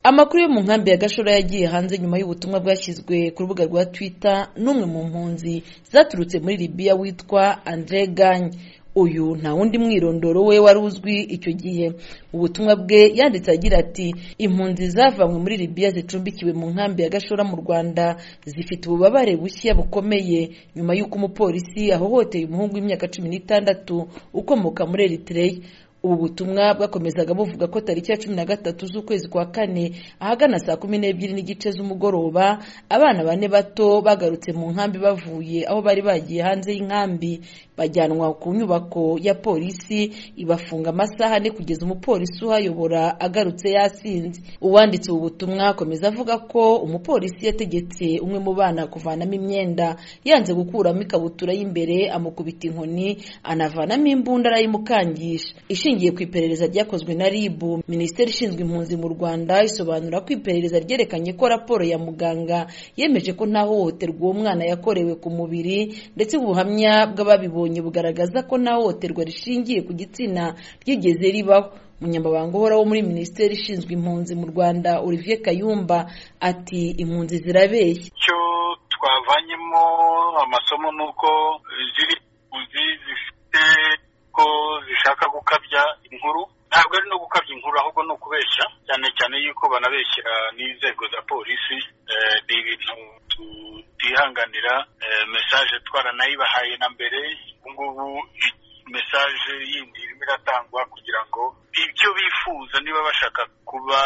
amakuru yo mu nkambi ya gashora yagiye hanze nyuma y'ubutumwa bwashyizwe ku rubuga rwa twitter n'umwe mu mpunzi zaturutse muri libiya witwa andre ganye uyu nta wundi mwirondoro we wari uzwi icyo gihe mu butumwa bwe yanditse agira ati impunzi zavanywe muri libiya zicumbikiwe mu nkambi ya gashora mu rwanda zifite ububabare bushya bukomeye nyuma y'uko umupolisi ahohoteye umuhungu w'imyaka cumi n'itandatu ukomoka muri eritreya ubu butumwa bwakomezaga buvuga ko tariki ya cumi na gatatu z'ukwezi kwa kane ahagana saa kumi n'ebyiri n'igice z'umugoroba abana bane bato bagarutse mu nkambi bavuye aho bari bagiye hanze y'inkambi bajyanwa ku nyubako ya polisi ibafunga amasaha ane kugeza umupolisi uhayobora agarutse yasinze uwanditse ubu butumwa akomeza avuga ko umupolisi yategetse umwe mu bana kuvanamo imyenda yanze gukuramo ikabutura y'imbere amukubita inkoni anavanamo imbunda arayimukangisha ishingiye ku iperereza ryakozwe na RIB Minisiteri ishinzwe impunzi mu Rwanda isobanura ko iperereza ryerekanye ko raporo ya muganga yemeje ko nta hohoterwa uwo mwana yakorewe ku mubiri ndetse ubuhamya bw'ababibonye bugaragaza ko nta hohoterwa rishingiye ku gitsina ryigeze ribaho umunyamabanga uhoraho muri minisiteri ishinzwe impunzi mu rwanda olivier kayumba ati impunzi zirabeshya icyo twavanyemo amasomo ni uko ziri impunzi zifite ko zishaka gukabya inkuru ntabwo ari no gukabya inkuru ahubwo ni ukubeshya cyane cyane yuko banabeshyira n'inzego za polisi ni ibintu tutihanganira mesaje twaranayibahaye na mbere ubu ngubu mesaje yindi irimo iratangwa kugira ngo ibyo bifuza niba bashaka kuba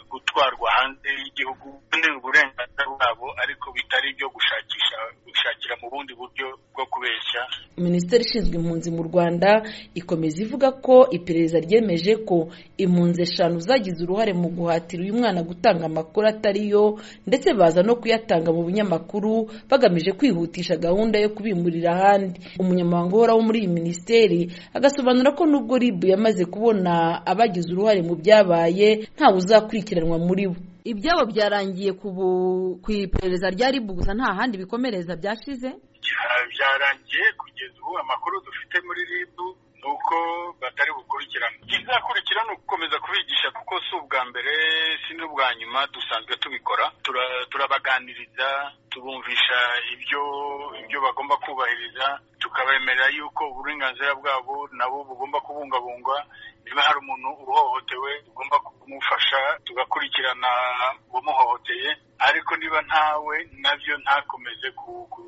gutwarwa hanze y'igihugu ni uburenganzira bwabo ariko bitari ibyo gushakisha gushakira mu bundi buryo bwo kubeshya minisiteri ishinzwe impunzi mu rwanda ikomeza ivuga ko iperereza ryemeje ko impunzi eshanu zagize uruhare mu guhatira uyu mwana gutanga amakuru atari yo ndetse baza no kuyatanga mu binyamakuru bagamije kwihutisha gahunda yo kubimurira ahandi umunyamabanga uhoraho muri iyi minisiteri agasobanura ko nubwo ribu yamaze kubona abagize uruhare mu byabaye ntawe uzakurikiranwa muri bo ibyabo byarangiye ku iperereza rya rib gusa nta handi bikomereza byashize byarangiye kugeza ubu amakuru dufite muri rib ni uko batari bukurikirana ikizakurikira ni ugukomeza kubigisha kuko si ubwa mbere si n'ubwa nyuma dusanzwe tubikora turabaganiriza tubumvisha ibyo ibyo bagomba kubahiriza tukabemerera yuko uburenganzira bwabo nabo bugomba kubungabungwa niba hari umuntu uhohotewe tugomba kumufasha tugakurikirana uwamuhohoteye ariko niba ntawe nabyo ntakomeze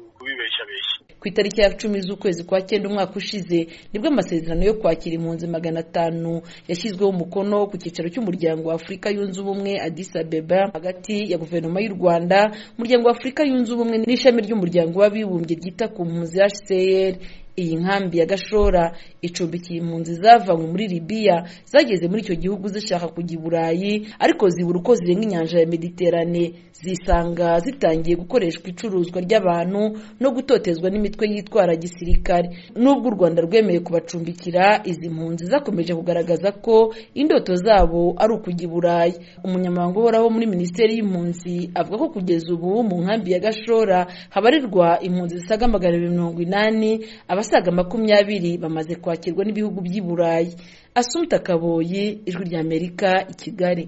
kubibeshyabeshya ku itariki ya cumi z'ukwezi kwa cyenda umwaka ushize nibwo amasezerano yo kwakira impunzi magana atanu yashyizweho umukono ku cyicaro cy'umuryango wa afurika yunze ubumwe adisa abeba hagati ya guverinoma y'u rwanda umuryango wa afurika yunze ubumwe n'ishami ry'umuryango w'abibumbye ryita ku mpunzi hcr iyi nkambi ya gashora icumbikiye impunzi zavanywe muri libiya zageze muri icyo gihugu zishaka kujya i burayi ariko zibura uko zirenga inyanja ya mediterane zisanga zitangiye gukoreshwa icuruzwa ry'abantu no gutotezwa n'imitwe yitwara gisirikare n'ubwo u rwanda rwemeye kubacumbikira izi mpunzi zakomeje kugaragaza ko indoto zabo ari ukujya i burayi umunyamabanga uhoraho muri minisiteri y'impunzi avuga ko kugeza ubu mu nkambi ya gashora habarirwa impunzi zisaga magana abiri mirongo inani abasaga makumyabiri bamaze kwakirwa n'ibihugu by'i burayi asumta kaboyi ijwi ry'amerika i kigali